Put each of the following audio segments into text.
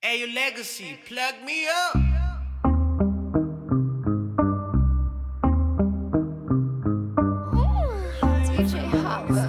Hey, your legacy, plug me up. DJ Hopper.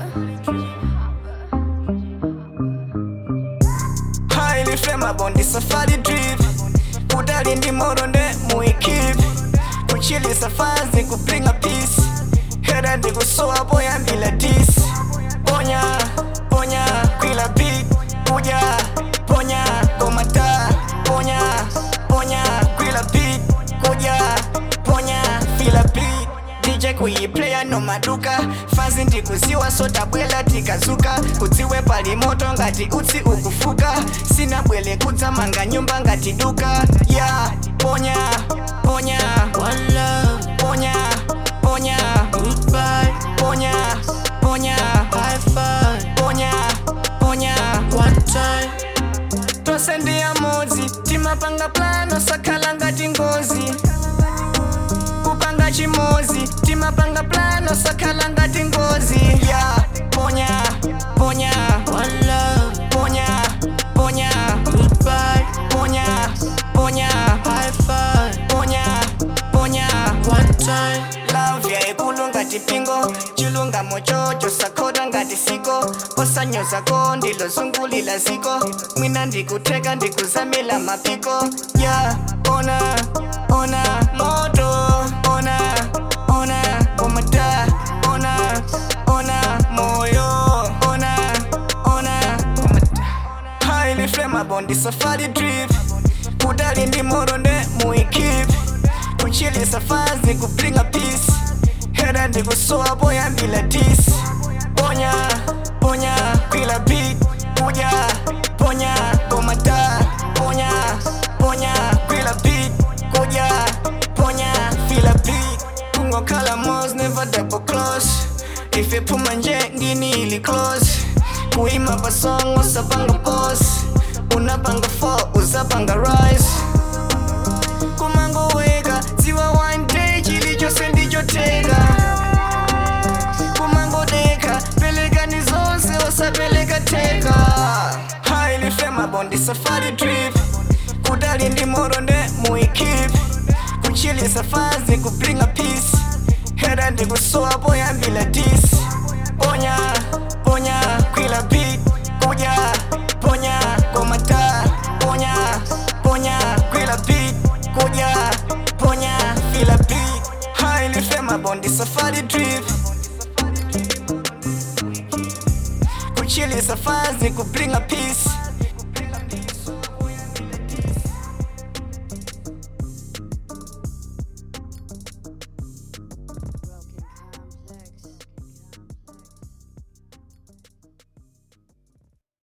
highly flammable ndi safari drip kudali ndi moronde muikip kuchilisa fazi kupringa peace hera ndikusowa poyambila dis ponya ponya kwila beat kuja ponya komata ponya ponya kwila beat kuja ponya fila beat dj kuyiplaya nomaduka fazi ndikuziwa sotabwela tikazuka kudziwe pali moto ngati utsi ukufuka sina bwele kudzamanga nyumba ngati duka ya yeah. ponya ponya One love, ponya ponya goodbye, ponya ponya high five, ponya ponya one time. tose ndi amodzi timapanga plano sakhala ngati ngozi kupanga chimozi timapanga plano sakhala ngati ngozi ya yeah. ponya ponya One love, ponya ponya goodbye, ponya ponya high five, ponya ponya one time. love yaikulu ngati pingo chilungamo chocho sakhota ngati siko osanyozako ndilozungulila ziko mwina ndikutheka ndikuzamila mapiko ya yeah. ona ona moto ona ona komata ona ona moyo ona ona komata highly flammable ndi safari drip kudali ndi moronde muikip kuchilisa fazi kupringa peace hera ndikusowa poyambila dis ponya ponya kwila beat kuja ponya komata ponya ponya kwila beat kuja ponya fila beat kungokhala mos never double close ife nje ngini ili close kuima pasong usapanga pos unapanga 4 uzapanga rise kumangoweka dziwa one day chilichonse ndichoteka kumangodeka pelekani zonse osapeleka teka highly flammable ndi safari drip kudali ndi moronde muikip kuchilisa fazi kupringa peace hera ndikusowa poyambila dis ponya ponya kwila beat kuja ponya komata ponya ponya kwila beat kuja ponya fila beat highly flammable ndi safari drip kuchilisa fazi kupringa peace